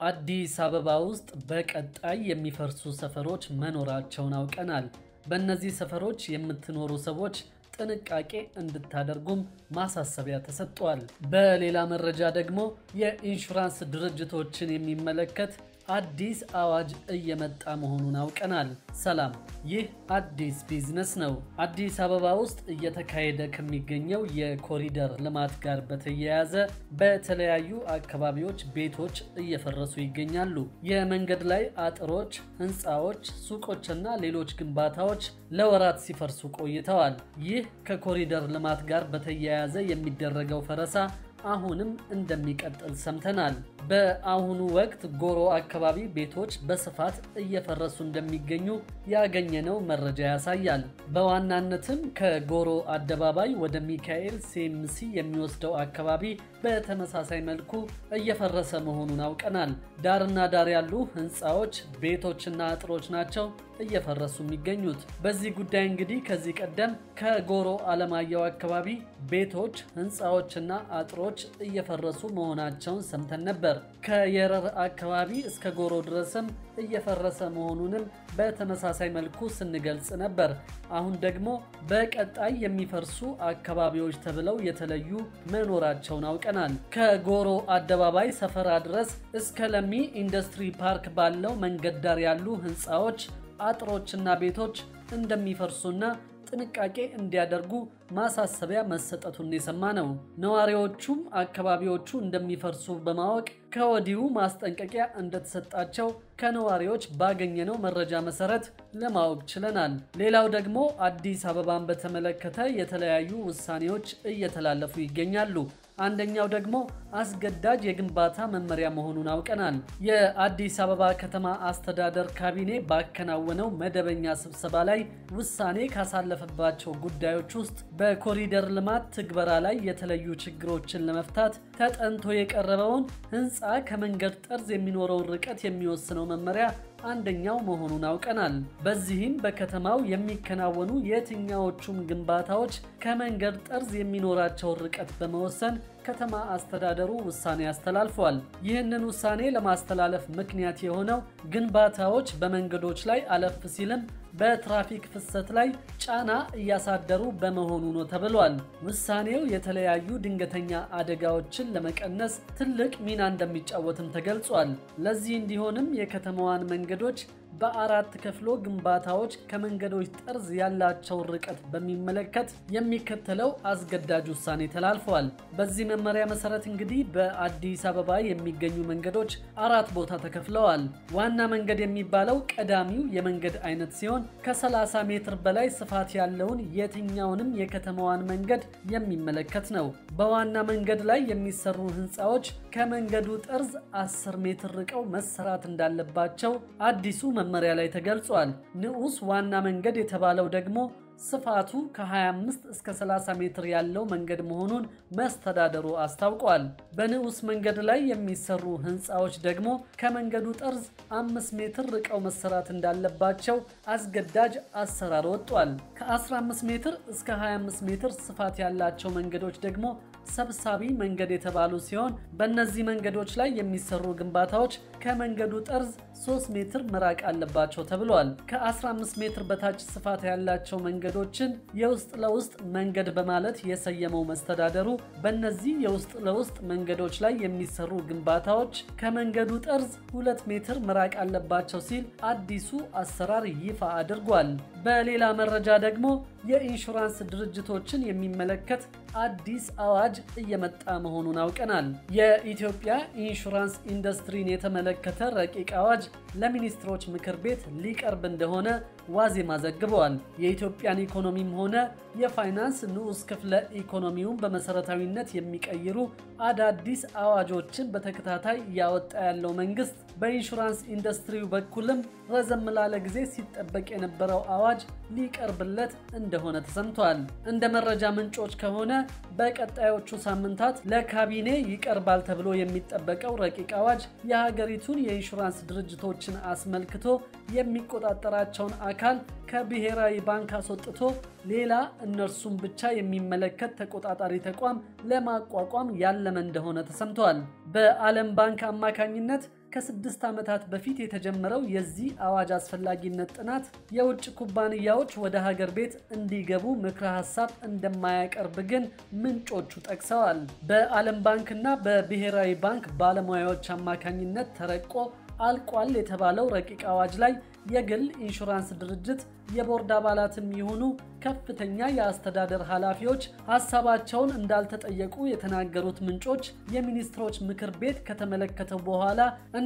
አዲስ አበባ ውስጥ በቀጣይ የሚፈርሱ ሰፈሮች መኖራቸውን አውቀናል። በእነዚህ ሰፈሮች የምትኖሩ ሰዎች ጥንቃቄ እንድታደርጉም ማሳሰቢያ ተሰጥቷል። በሌላ መረጃ ደግሞ የኢንሹራንስ ድርጅቶችን የሚመለከት አዲስ አዋጅ እየመጣ መሆኑን አውቀናል። ሰላም፣ ይህ አዲስ ቢዝነስ ነው። አዲስ አበባ ውስጥ እየተካሄደ ከሚገኘው የኮሪደር ልማት ጋር በተያያዘ በተለያዩ አካባቢዎች ቤቶች እየፈረሱ ይገኛሉ። የመንገድ ላይ አጥሮች፣ ሕንፃዎች፣ ሱቆችና ሌሎች ግንባታዎች ለወራት ሲፈርሱ ቆይተዋል። ይህ ከኮሪደር ልማት ጋር በተያያዘ የሚደረገው ፈረሳ አሁንም እንደሚቀጥል ሰምተናል። በአሁኑ ወቅት ጎሮ አካባቢ ቤቶች በስፋት እየፈረሱ እንደሚገኙ ያገኘነው መረጃ ያሳያል። በዋናነትም ከጎሮ አደባባይ ወደ ሚካኤል ሴምሲ የሚወስደው አካባቢ በተመሳሳይ መልኩ እየፈረሰ መሆኑን አውቀናል። ዳርና ዳር ያሉ ህንፃዎች፣ ቤቶችና አጥሮች ናቸው እየፈረሱ የሚገኙት። በዚህ ጉዳይ እንግዲህ ከዚህ ቀደም ከጎሮ አለማየሁ አካባቢ ቤቶች፣ ህንፃዎችና አጥሮች እየፈረሱ መሆናቸውን ሰምተን ነበር። ከየረር አካባቢ እስከ ጎሮ ድረስም እየፈረሰ መሆኑንም በተመሳሳይ መልኩ ስንገልጽ ነበር። አሁን ደግሞ በቀጣይ የሚፈርሱ አካባቢዎች ተብለው የተለዩ መኖራቸውን አውቀናል። ከጎሮ አደባባይ ሰፈራ ድረስ እስከ ለሚ ኢንዱስትሪ ፓርክ ባለው መንገድ ዳር ያሉ ህንፃዎች አጥሮችና ቤቶች እንደሚፈርሱና ጥንቃቄ እንዲያደርጉ ማሳሰቢያ መሰጠቱን የሰማ ነው። ነዋሪዎቹም አካባቢዎቹ እንደሚፈርሱ በማወቅ ከወዲሁ ማስጠንቀቂያ እንደተሰጣቸው ከነዋሪዎች ባገኘነው መረጃ መሰረት ለማወቅ ችለናል። ሌላው ደግሞ አዲስ አበባን በተመለከተ የተለያዩ ውሳኔዎች እየተላለፉ ይገኛሉ። አንደኛው ደግሞ አስገዳጅ የግንባታ መመሪያ መሆኑን አውቀናል። የአዲስ አበባ ከተማ አስተዳደር ካቢኔ ባከናወነው መደበኛ ስብሰባ ላይ ውሳኔ ካሳለፈባቸው ጉዳዮች ውስጥ በኮሪደር ልማት ትግበራ ላይ የተለዩ ችግሮችን ለመፍታት ተጠንቶ የቀረበውን ህንፃ ከመንገድ ጠርዝ የሚኖረውን ርቀት የሚወስነው መመሪያ አንደኛው መሆኑን አውቀናል። በዚህም በከተማው የሚከናወኑ የትኛዎቹም ግንባታዎች ከመንገድ ጠርዝ የሚኖራቸውን ርቀት በመወሰን ከተማ አስተዳደሩ ውሳኔ አስተላልፏል። ይህንን ውሳኔ ለማስተላለፍ ምክንያት የሆነው ግንባታዎች በመንገዶች ላይ አለፍ ሲልም በትራፊክ ፍሰት ላይ ጫና እያሳደሩ በመሆኑ ነው ተብሏል። ውሳኔው የተለያዩ ድንገተኛ አደጋዎችን ለመቀነስ ትልቅ ሚና እንደሚጫወትም ተገልጿል። ለዚህ እንዲሆንም የከተማዋን መንገዶች በአራት ከፍሎ ግንባታዎች ከመንገዶች ጠርዝ ያላቸውን ርቀት በሚመለከት የሚከተለው አስገዳጅ ውሳኔ ተላልፏል። በዚህ መመሪያ መሰረት እንግዲህ በአዲስ አበባ የሚገኙ መንገዶች አራት ቦታ ተከፍለዋል። ዋና መንገድ የሚባለው ቀዳሚው የመንገድ አይነት ሲሆን ከ30 ሜትር በላይ ስፋት ያለውን የትኛውንም የከተማዋን መንገድ የሚመለከት ነው። በዋና መንገድ ላይ የሚሰሩ ህንፃዎች ከመንገዱ ጠርዝ 10 ሜትር ርቀው መሰራት እንዳለባቸው አዲሱ መመሪያ ላይ ተገልጿል። ንዑስ ዋና መንገድ የተባለው ደግሞ ስፋቱ ከ25 እስከ 30 ሜትር ያለው መንገድ መሆኑን መስተዳደሩ አስታውቋል። በንዑስ መንገድ ላይ የሚሰሩ ህንፃዎች ደግሞ ከመንገዱ ጠርዝ 5 ሜትር ርቀው መሰራት እንዳለባቸው አስገዳጅ አሰራር ወጥቷል። ከ15 ሜትር እስከ 25 ሜትር ስፋት ያላቸው መንገዶች ደግሞ ሰብሳቢ መንገድ የተባሉ ሲሆን በእነዚህ መንገዶች ላይ የሚሰሩ ግንባታዎች ከመንገዱ ጠርዝ 3 ሜትር መራቅ አለባቸው ተብሏል። ከ15 ሜትር በታች ስፋት ያላቸው መንገዶችን የውስጥ ለውስጥ መንገድ በማለት የሰየመው መስተዳደሩ በእነዚህ የውስጥ ለውስጥ መንገዶች ላይ የሚሰሩ ግንባታዎች ከመንገዱ ጠርዝ 2 ሜትር መራቅ አለባቸው ሲል አዲሱ አሰራር ይፋ አድርጓል። በሌላ መረጃ ደግሞ የኢንሹራንስ ድርጅቶችን የሚመለከት አዲስ አዋጅ እየመጣ መሆኑን አውቀናል። የኢትዮጵያ ኢንሹራንስ ኢንዱስትሪን የተመለከተ ረቂቅ አዋጅ ለሚኒስትሮች ምክር ቤት ሊቀርብ እንደሆነ ዋዜማ ዘግበዋል። የኢትዮጵያን ኢኮኖሚም ሆነ የፋይናንስ ንዑስ ክፍለ ኢኮኖሚውን በመሰረታዊነት የሚቀይሩ አዳዲስ አዋጆችን በተከታታይ እያወጣ ያለው መንግስት በኢንሹራንስ ኢንዱስትሪው በኩልም ረዘም ላለ ጊዜ ሲጠበቅ የነበረው አዋጅ ሊቀርብለት እንደሆነ ተሰምቷል። እንደ መረጃ ምንጮች ከሆነ በቀጣዮቹ ሳምንታት ለካቢኔ ይቀርባል ተብሎ የሚጠበቀው ረቂቅ አዋጅ የሀገሪቱን የኢንሹራንስ ድርጅቶችን አስመልክቶ የሚቆጣጠራቸውን አካል ከብሔራዊ ባንክ አስወጥቶ ሌላ እነርሱን ብቻ የሚመለከት ተቆጣጣሪ ተቋም ለማቋቋም ያለመ እንደሆነ ተሰምቷል። በዓለም ባንክ አማካኝነት ከስድስት ዓመታት በፊት የተጀመረው የዚህ አዋጅ አስፈላጊነት ጥናት የውጭ ኩባንያዎች ወደ ሀገር ቤት እንዲገቡ ምክረ ሀሳብ እንደማያቀርብ ግን ምንጮቹ ጠቅሰዋል። በዓለም ባንክና በብሔራዊ ባንክ ባለሙያዎች አማካኝነት ተረቆ አልቋል የተባለው ረቂቅ አዋጅ ላይ የግል ኢንሹራንስ ድርጅት የቦርድ አባላትም ይሁኑ ከፍተኛ የአስተዳደር ኃላፊዎች ሀሳባቸውን እንዳልተጠየቁ የተናገሩት ምንጮች የሚኒስትሮች ምክር ቤት ከተመለከተው በኋላ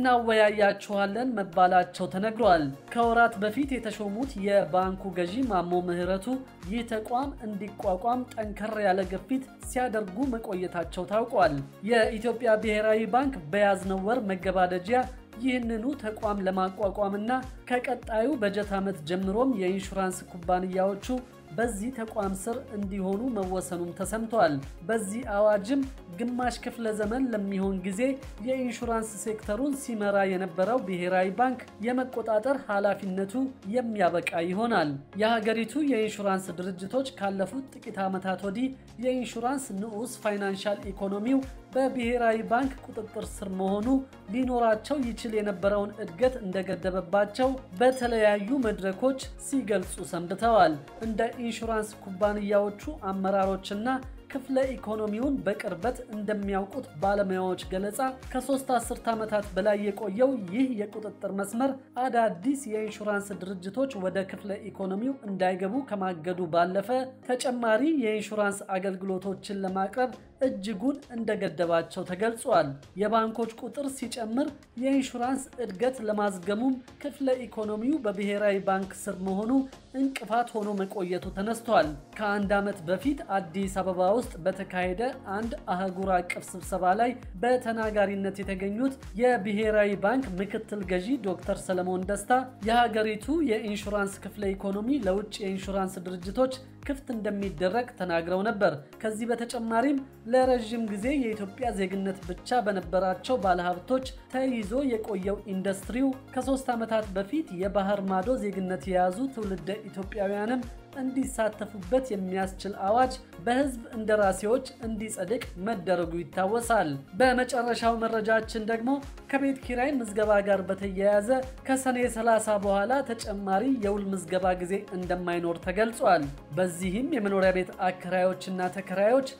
እናወያያችኋለን መባላቸው ተነግሯል። ከወራት በፊት የተሾሙት የባንኩ ገዢ ማሞ ምህረቱ ይህ ተቋም እንዲቋቋም ጠንከር ያለ ግፊት ሲያደርጉ መቆየታቸው ታውቋል። የኢትዮጵያ ብሔራዊ ባንክ በያዝነው ወር መገባደጃ ይህንኑ ተቋም ለማቋቋምና ከቀጣዩ በጀት ዓመት ጀምሮም የኢንሹራንስ ኩባንያዎቹ በዚህ ተቋም ስር እንዲሆኑ መወሰኑም ተሰምቷል። በዚህ አዋጅም ግማሽ ክፍለ ዘመን ለሚሆን ጊዜ የኢንሹራንስ ሴክተሩን ሲመራ የነበረው ብሔራዊ ባንክ የመቆጣጠር ኃላፊነቱ የሚያበቃ ይሆናል። የሀገሪቱ የኢንሹራንስ ድርጅቶች ካለፉት ጥቂት ዓመታት ወዲህ የኢንሹራንስ ንዑስ ፋይናንሻል ኢኮኖሚው በብሔራዊ ባንክ ቁጥጥር ስር መሆኑ ሊኖራቸው ይችል የነበረውን እድገት እንደገደበባቸው በተለያዩ መድረኮች ሲገልጹ ሰንብተዋል። እንደ ኢንሹራንስ ኩባንያዎቹ አመራሮችና ክፍለ ኢኮኖሚውን በቅርበት እንደሚያውቁት ባለሙያዎች ገለጻ ከሶስት አስርት ዓመታት በላይ የቆየው ይህ የቁጥጥር መስመር አዳዲስ የኢንሹራንስ ድርጅቶች ወደ ክፍለ ኢኮኖሚው እንዳይገቡ ከማገዱ ባለፈ ተጨማሪ የኢንሹራንስ አገልግሎቶችን ለማቅረብ እጅጉን እንደገደባቸው ተገልጿል። የባንኮች ቁጥር ሲጨምር የኢንሹራንስ እድገት ለማዝገሙም ክፍለ ኢኮኖሚው በብሔራዊ ባንክ ስር መሆኑ እንቅፋት ሆኖ መቆየቱ ተነስቷል። ከአንድ ዓመት በፊት አዲስ አበባ ውስጥ በተካሄደ አንድ አህጉር አቀፍ ስብሰባ ላይ በተናጋሪነት የተገኙት የብሔራዊ ባንክ ምክትል ገዢ ዶክተር ሰለሞን ደስታ የሀገሪቱ የኢንሹራንስ ክፍለ ኢኮኖሚ ለውጭ የኢንሹራንስ ድርጅቶች ክፍት እንደሚደረግ ተናግረው ነበር። ከዚህ በተጨማሪም ለረዥም ጊዜ የኢትዮጵያ ዜግነት ብቻ በነበራቸው ባለሀብቶች ተይዞ የቆየው ኢንዱስትሪው ከሶስት ዓመታት በፊት የባህር ማዶ ዜግነት የያዙ ትውልደ ኢትዮጵያውያንም እንዲሳተፉበት የሚያስችል አዋጅ በሕዝብ እንደራሴዎች እንዲጸድቅ መደረጉ ይታወሳል። በመጨረሻው መረጃችን ደግሞ ከቤት ኪራይ ምዝገባ ጋር በተያያዘ ከሰኔ 30 በኋላ ተጨማሪ የውል ምዝገባ ጊዜ እንደማይኖር ተገልጿል። በዚህም የመኖሪያ ቤት አከራዮችና ተከራዮች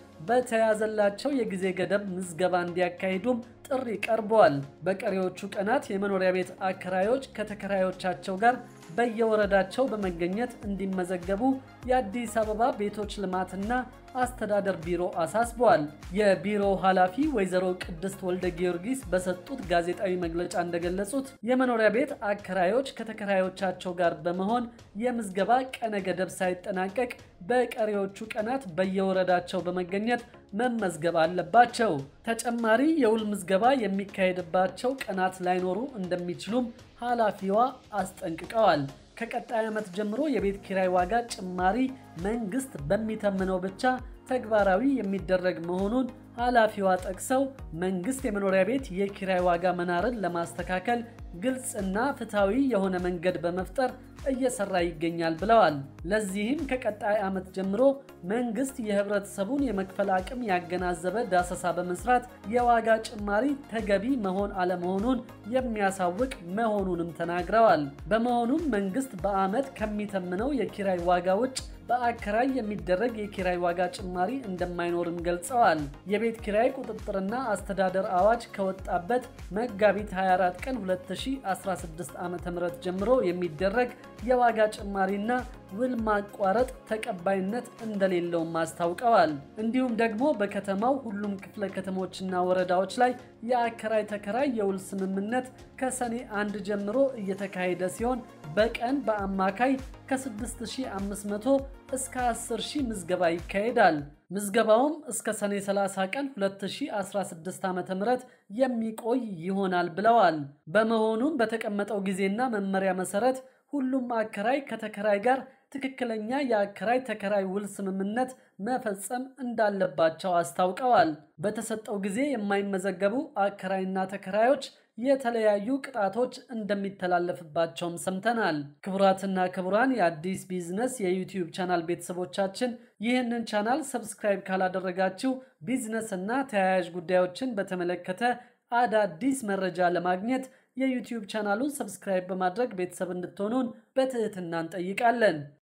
በተያዘላቸው የጊዜ ገደብ ምዝገባ እንዲያካሂዱም ጥሪ ቀርበዋል። በቀሪዎቹ ቀናት የመኖሪያ ቤት አከራዮች ከተከራዮቻቸው ጋር በየወረዳቸው በመገኘት እንዲመዘገቡ የአዲስ አበባ ቤቶች ልማትና አስተዳደር ቢሮ አሳስበዋል። የቢሮው ኃላፊ ወይዘሮ ቅድስት ወልደ ጊዮርጊስ በሰጡት ጋዜጣዊ መግለጫ እንደገለጹት የመኖሪያ ቤት አከራዮች ከተከራዮቻቸው ጋር በመሆን የምዝገባ ቀነ ገደብ ሳይጠናቀቅ በቀሪዎቹ ቀናት በየወረዳቸው በመገኘት መመዝገብ አለባቸው። ተጨማሪ የውል ምዝገባ የሚካሄድባቸው ቀናት ላይኖሩ እንደሚችሉም ኃላፊዋ አስጠንቅቀዋል። ከቀጣይ ዓመት ጀምሮ የቤት ኪራይ ዋጋ ጭማሪ መንግስት በሚተምነው ብቻ ተግባራዊ የሚደረግ መሆኑን ኃላፊዋ ጠቅሰው መንግስት የመኖሪያ ቤት የኪራይ ዋጋ መናርን ለማስተካከል ግልጽና ፍትሐዊ የሆነ መንገድ በመፍጠር እየሰራ ይገኛል ብለዋል። ለዚህም ከቀጣይ ዓመት ጀምሮ መንግስት የህብረተሰቡን የመክፈል አቅም ያገናዘበ ዳሰሳ በመስራት የዋጋ ጭማሪ ተገቢ መሆን አለመሆኑን የሚያሳውቅ መሆኑንም ተናግረዋል። በመሆኑም መንግስት በዓመት ከሚተምነው የኪራይ ዋጋ ውጭ በአከራይ የሚደረግ የኪራይ ዋጋ ጭማሪ እንደማይኖርም ገልጸዋል። የቤት ኪራይ ቁጥጥርና አስተዳደር አዋጅ ከወጣበት መጋቢት 24 ቀን 2016 ዓ.ም ጀምሮ የሚደረግ የዋጋ ጭማሪና ውል ማቋረጥ ተቀባይነት እንደሌለውም አስታውቀዋል። እንዲሁም ደግሞ በከተማው ሁሉም ክፍለ ከተሞችና ወረዳዎች ላይ የአከራይ ተከራይ የውል ስምምነት ከሰኔ አንድ ጀምሮ እየተካሄደ ሲሆን በቀን በአማካይ ከ6500 እስከ 10000 ምዝገባ ይካሄዳል። ምዝገባውም እስከ ሰኔ 30 ቀን 2016 ዓ.ም የሚቆይ ይሆናል ብለዋል። በመሆኑም በተቀመጠው ጊዜና መመሪያ መሰረት ሁሉም አከራይ ከተከራይ ጋር ትክክለኛ የአከራይ ተከራይ ውል ስምምነት መፈጸም እንዳለባቸው አስታውቀዋል። በተሰጠው ጊዜ የማይመዘገቡ አከራይና ተከራዮች የተለያዩ ቅጣቶች እንደሚተላለፍባቸውም ሰምተናል። ክቡራትና ክቡራን የአዲስ ቢዝነስ የዩቲዩብ ቻናል ቤተሰቦቻችን ይህንን ቻናል ሰብስክራይብ ካላደረጋችሁ ቢዝነስ እና ተያያዥ ጉዳዮችን በተመለከተ አዳዲስ መረጃ ለማግኘት የዩቲዩብ ቻናሉን ሰብስክራይብ በማድረግ ቤተሰብ እንድትሆኑን በትህትና እንጠይቃለን።